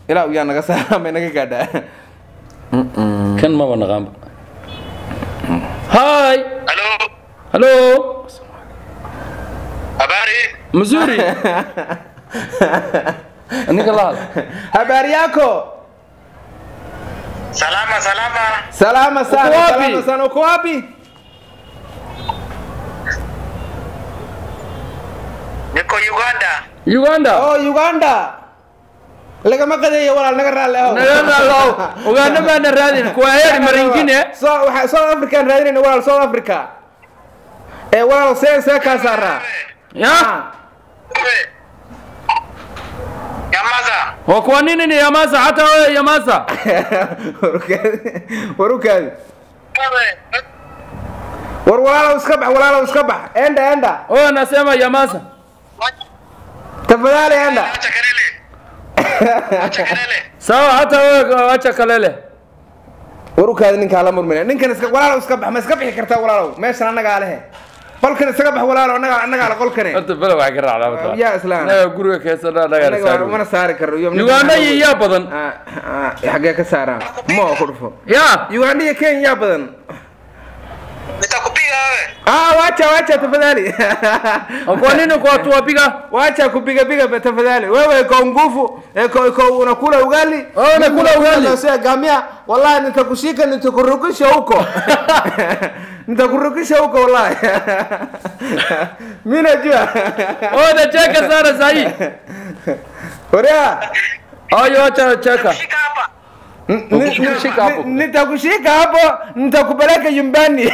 ilaa yaa naga saara may naga gaadhaa kan maba naqaanba hi Halo, hallo habari? missouri ninka la hadla habari yako Salama, salama. salama sana Uko wapi? salama sana uko wapi Niko Uganda. uganda oh uganda lagama qadeeyo walaal naga raalli ahow nagalaalow uganda baana raadin kuwa heeri marinkine so waxa south african raadinayna walaal south africa ee walaal see see kaa saaraa ya Wewe. Nyamaza. wa kuwa nini ni yamasa hata wewe yamasa warukaadi Wewe. war walaalow iska bax walaalow iska bax enda enda wewe nasema yamasa tafadhali enda Acha kelele. Acha kelele. sawa hata wewe wacha kalele warukaadi ninkaa la murmina ninkan iska walaalow iska bax ma iska bixi kartaa walaalow meeshan annagaa lehe qolkan iskaga bax walaalow annagaa annagaa la qolkane horta bele waxay ka raacdaa yaa islaan naga guriga keesana naga Annaga mana saari karo iyo uganda iyo yaa badan Ah, ah, xaggee ka saaraan ma oo ku dhufo ya uganda iyo kenya yaa badan Nitakupiga wewe. ah wacha wacha tafadhali kwa nini kwa tuwapiga wacha kupiga piga pa- tafadhali wewe kwa nguvu eh, kwa, kwa unakula ugali Wewe unakula Mimi ugali? nakula gamia wallahi nitakushika nitakurukisha huko nitakurukisha huko wallahi mimi najua wewe unacheka sana sahi Orea ayo acha cheka Shika hapa. Nitakushika hapo. nitakushika hapo nitakupeleka nyumbani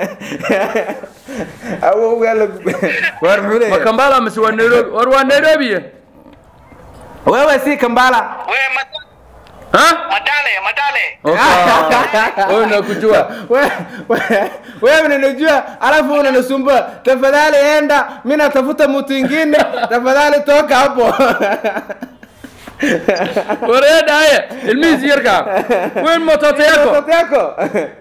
au ugali war muxuu leeyahay makambala masi waa nairobi war waa nairobi wewe si kambala Wewe mat- ha matale, matale. Okay. wewe nakujua We- we- wewe unanijua alafu unanisumbua tafadhali enda mi natafuta mtu ingine tafadhali toka hapo wareeda haya ilmihiisi yarkaa weyn mototo yako Mtoto yako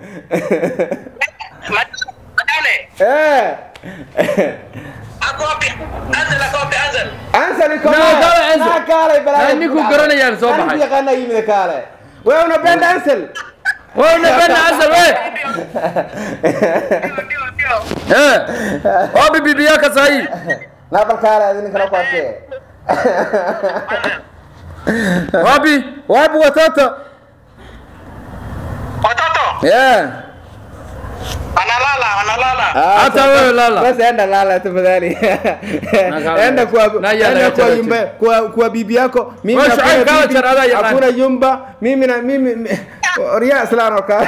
Mat- Matale. Eh. Ako wapi? Anzel, ako wapi? Anzel. Answer iko Na, naye. kale Ansel. Na, kale balaa. Na, ninkuu garanayaan soo Anigu baxay. yaqaana yimid kale wewe unapenda Ansel wewe unapenda asal we Ndio, ndio, ndio. eh wapi bibi yako sahi na bal kale adin kala kwarte wapi wapi watoto Watoto. yeah Analala, analala. Hata wewe lala. Basi enda lala tafadhali. kala- Enda kwa na yala enda ya kwa chara yumba kwa kwa bibi yako. Mimi Wewe hakuna Shuaib kala bibi, chara ya hakuna yumba. Mimi na mimi mi- Ria Islano ka.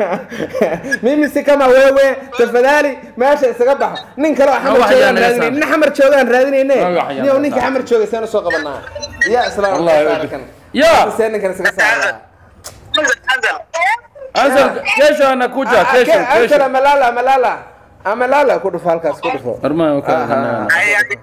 Mimi si kama wewe tafadhali meesha isaga bax. Nin kale oo xamar wax joogaan yaanaysaa. raadinay. Nin xamar joogaan raadinayne. Wax yaanaysaa. Niyo ninka xamar joogay saan soo qabanaa. Ya Islano. Wallahi, Ya. Saan ninkan isaga saara. Anzel, Anzel. asal kesho anakuja kesho Answer kesho amalala amalala. Amalala ku dhufo halkaas ku dhufo. armaa Ah, Ay, ay.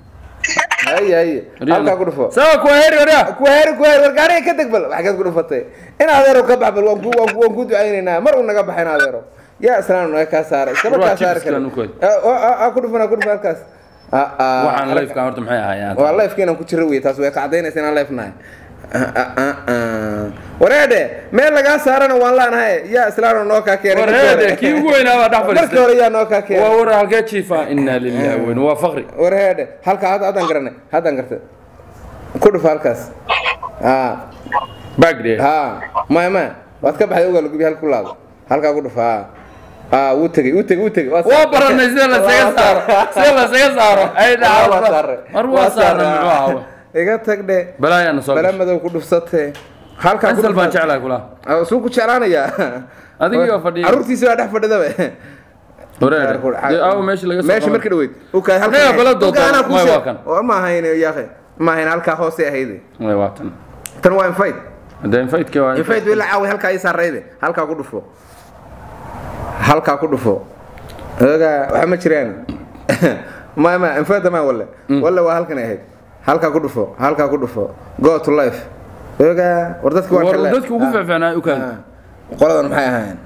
Ay ay. Halkaa ku dhufo. sawa kwa heri waria kuheer kuheer war gaariga ka deg bal waxaad ku dhufatay in adeero ka bax bal waan ku waan ku waan ku ducaynaynaa mar uu naga baxay in adeero yaa islaan naga kaa saaray iskaba Waa kaa saari chips-kan u koy. kale ku dhufana ku dhufa halkaas Ah, ah. waxaan lifeka horta maxay ahaayaan waa lifeka inaan ku jiro wey taas way ka cadaynaysa inaan life nahay Ah, ah, ah, ah. wareede meel lagaa saarana waan laanahay yaa islaan noo kaa keenay markii hore. wareede kii ugu weynaa baa dhex markii fadhiistay hore yaa noo kaa waa keenay war halkee jiifa inaa lillahi weyn waa faqri wareede halkaa hadda haddaan garanay haddaan gartay ku dhufa halkaas ah bagde ها ما ما waad ka baxday ogaa lagubi halka ku laado halkaa ku dhufa haa haa wuu tegey wuu tegey wuu tegey waa baranay sida lasaga saaro sida lasaga saaro ay waa dhaca saare war waa saarna muxuu ahaa iga tag dhe balaayaana soo bala gashay madow ku dhufsatee halkaa ku asal baan dhufa jeclahay kula Ah, suu ku jeclaanayaa adigii oo fadhiya caruurtiisi baa dhex fadhidaba wareede dee aawo meesha laga soo meesha markii dhaweyd ukaa Annaga bala doodaan, may waa kan. ma ahayn yaaqe ma ahayn halkaa hoose ahayde way waa tan tan waa infayd hadee infaydkii waa infayd way la caaway halkaa ii saarayde halkaa ku dhufo halkaa ku dhufo ogaa waxa ma jiraan ma ma infada ma walle walle waa halkan ahayd halkaa ku dhufo halkaa ku dhufo go to life ogaa war dadki waa war kale dadki ugu fiicfiicnaa u kaadi qoladan maxay ahaayeen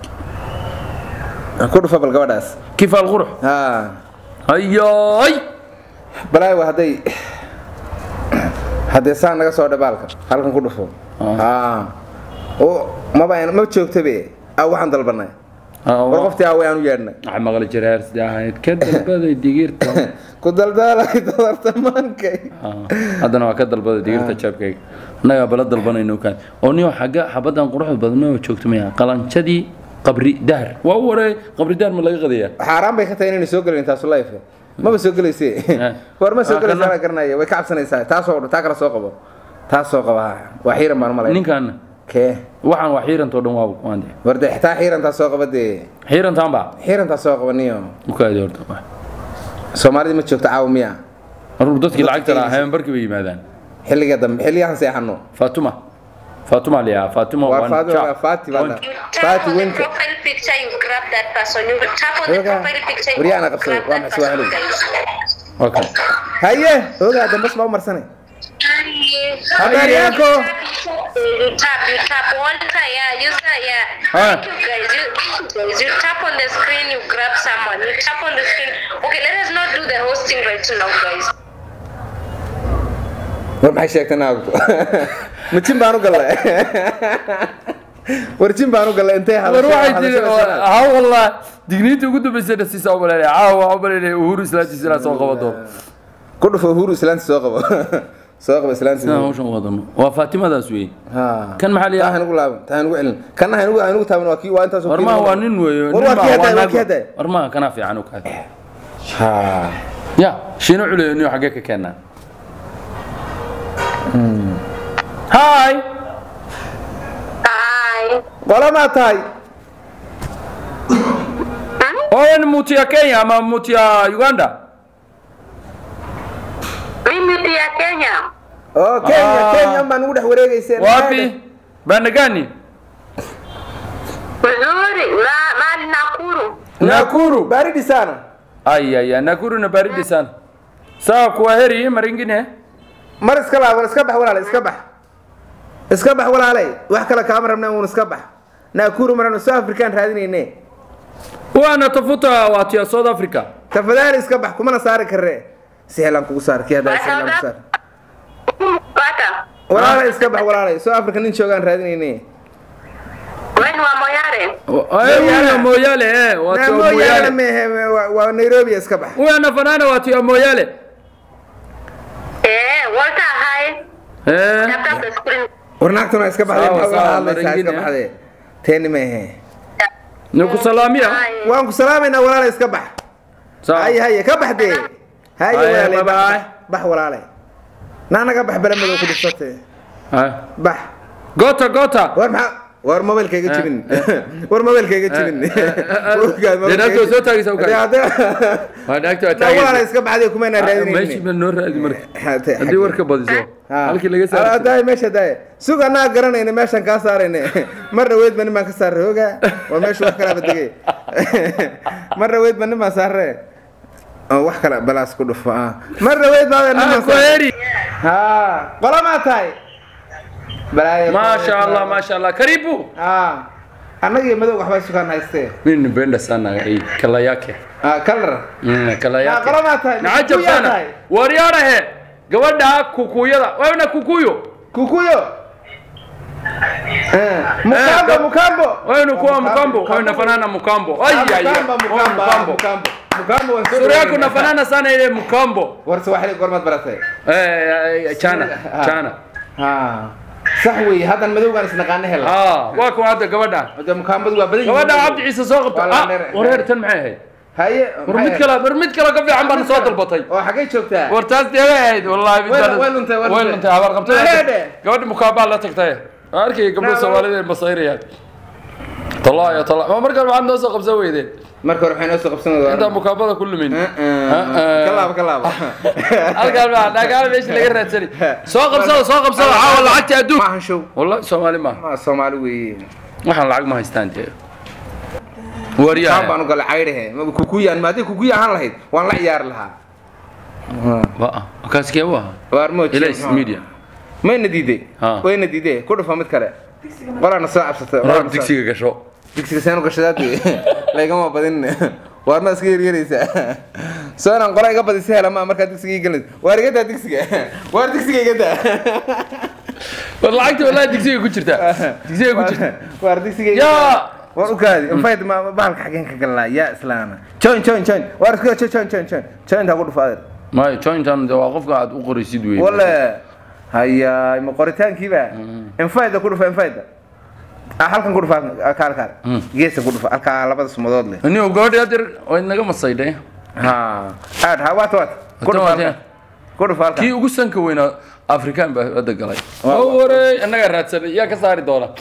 ku dhufo bal gabadhaas kifaal qurux ha ayoy balaayo waa hadday haddee saa naga soo dhabaalka halkan ku dhufo aa oo maba ma joogtabe a waxaan dalbanay war qoftii aa wayaan u yeedhnay waxaa maqli jiray hersdi ahayd ka dalbaday digirta ku daldaalay dodartamaankay Ah, haddana waa ka dalbaday digirta jeebkayga annagaa bala dalbanayno kaan oo niyo xagga xabaddan quruxda badan ma joogto maya qalanjadii qabri dahar waa u wareey qabri dahar ma laga qadayaa xaaraan bay ka tahay inayna soo gelin taasu life maba soo gelayse war ma soo Ah, gelaysa kana- la garanaya way ka cabsanaysaa taasoo taa kala soo qabo taas soo qaba waa xiiran baan malay ninkan kee waxaan waa xiirantoo dhan waa waande war dee xitaa xiirantaa soo qaba dee xiirantaan baa xiirantaa soo qaba niyo ukaadi horta soomaalida ma joogto caawa miya maruu dadkii Dadka lacagta lahaa iibisa. habeenbarkii bay yimaadaan xilliga dambe xilligahan seexano fatuma fatuma liyaa fatuma waa waan faati ja- waa faati baa waan- You Faati tap on the winka. profile picture, you grab that person. You tap on the Oga, profile picture, you Rihanna grab qabsaday. Waa that maxay person, Swahili? guys. okay haye ogaa dambas baa u marsanay Habari You yako? tap, You tap, you tap one time, yeah, use that, yeah. Ah. Thank you guys. You, guys, you tap on the screen, you grab someone. You tap on the screen. Okay, let us not do the hosting right now, guys. war maxay sheegtay naagtu ma jin baan u gallay war jin baan u gallay intay war waxay tiri ha wallah digniinta ugu dambaysay dhasiisa u maleynaya caawa waxaa u maleynaya uhuru islaantiisa inaa soo qaba doono ku dhufo uhuru islaanti soo qabo soo qabo islaanti sidaan hawshan wadano waa faatimadaas wey ha kan maxaa la taa yidhaha hanugu laaban taa hanugu celin kana hanugu hanugu taaban waa kii waa intaas war maha waa nin weeyo war nin waa maha kii waa haday waa naag kii haday war maha kanaa fiican u kaadi ha ya shiino culeyo niyo xaggee ka keenaa hi Hi. qolamaa tahay wewe ni mtu ya Kenya ama mtu ya Uganda Mimi pia Kenya. oo kenya Ah. kenya baan ugu dhex wareegayseen wapi banda gani Vizuri. Ma, ma Nakuru. Nakuru baridi sana ay ay ay, Nakuru na baridi sana sawa kwa heri mara ingine mar iska laaban iska bax walaale iska bax iska bax walaalay wax kale kaama rabna uun iska bax naakuru marano south african raadinayne wana tafuta watu ya South Africa tafadhali iska bax kumana saari karre si helaan kugu saar kii haddaa si helaan kugu saar Pata. walaalay iska bax walaalay south africa nin joogaan raadinayne Wewe ni wa Moyale. ay huyo Moyale eh watu ya mooyaane Moyale mehe waa- waa nairobi iska bax huyo anafanana watu ya Moyale Eh, Walter hi. eh Tap tap the screen. war naagtuna iska baxdee Sawa, maxaa sawa, uga hadlaysaa iska maringine. baxdee teeni mehe nikusalamia Hi. waan ku salaamaynaa walaalay iska bax sawa haye haye ka bax dee haye Haye, walaalay bye bax bye. bax walaalay naanaga bax balamadoo ku dhufsatee Ah. bax gota gota war maxaa war mobaylkayga jibin war mobaylkayga jibin dee naagta soo taagaysa u kacay. waa naagta waa walaala taagaysa iska baxday kumayna meeshii raadinaynin baa noo raadi marka haddii warka badiso halkii laga saaro daay meesha daay sug anaa garanayna meeshan kaa saarayne mar dhaweyd ba nin baan ka saarray oga waa meesha wax kalaaba degay mar dhaweyd ba nin baan saarre oo wax kale balaas ku dhufo ah mar dhaweyd baa nin baan saarre kwaheri ha qolamaa tahay balaayo masha allah masha allah karibu ha annagiyo madow waxbaa sukaan haystee mimi nipenda sana hii kala yake ah kalar Mm, kala Ah, yake qolamaa tahay nacajab Kukuyaa sana tahay. waryaarahe gabadha kukuyada wawna kukuyo kukuyo Eh, mukambo ga- mukambo wawna kuwa mkambo wewe unafanana mkambo ay ay ay. Mukamba, Wewe mukamba, mkambo mukamba. Mukamba waa soo sura yako dhaweynaa. unafanana sana ile mkambo war Swahili gormad baratay eh eh, chana Ah. chana ha sax weeye haddan madowgaan isnaqaana hela ah waa kuwa hadda gabadha hada mukaambadu waa badan gabadha cabdi ciise soo qabta Waa la ah dheer- wareer tan maxay ahayd haye war mid kale war mid kale ka fiican baan soo dalbatay oo xagee joogtaa war taas deegay ahayd wallahi Way- way luntay, way way luntay. luntay habar qabtay Maheedhe. gabadhi mukaabaa la tagtay arkay gabdho Naa- soomaalida ay masayrayaan talaa ya talaa ma markaan waxaad noo soo qabsan weydeen marka hore waxay noo soo qabsanaysaa intaan mukaabada ku lumin ka laaba ka laaba halkaan baa dhagaal meesha laga raadsani soo qabsada soo qabsada caawa lacagta adduun maahan show wallahi soomaali ma ma Soomaali weeye waxaan lacag ma haystaan dee kaan waryaha baan u galay caydhahe ma kukuyaan ma haddii kukuya ahaan lahayd waan la ciyaari lahaa waa kaaskee u ahaa waar mooji ilays media mayna diiday Ha. wayna diiday ku dhufa mid kale qolaana soo cabsatay Raa qolaana soo- digsiga gasho digsiga seen u gashadaad laygama badin waar ma iska yeryaraysaa soo inaan qola iga badisa hela maa markaa digsiga ii gelinaysa waar iga daa digsiga waar digsiga iga daa war lacagta wallahi digsiga ku jirta digsiga ku jirta waar digsiga iga yaa daa war u kaadi infayd ma bahalka xageen ka galnaa yaa islaana join join join waar iska join join join join jointaa ku dhufo adeer maayo jointan de waa qofka aad u qoraysid wey wale hayaay ma qoritaankiiba infayda ku dhufa infayda Ah, halkan ku dhufa kaal kaal geesa ku dhufa halkaa labada sumadood leh anigo gabadhi adeer way naga masaydhay ha aad ha waata waata ku Hata dhufa waata. halkan. ku dhufa halkan kii ugu sanka weynaa afrikaan baa hadda galay oo wareey annagaa raadsanay yaa ka saari doona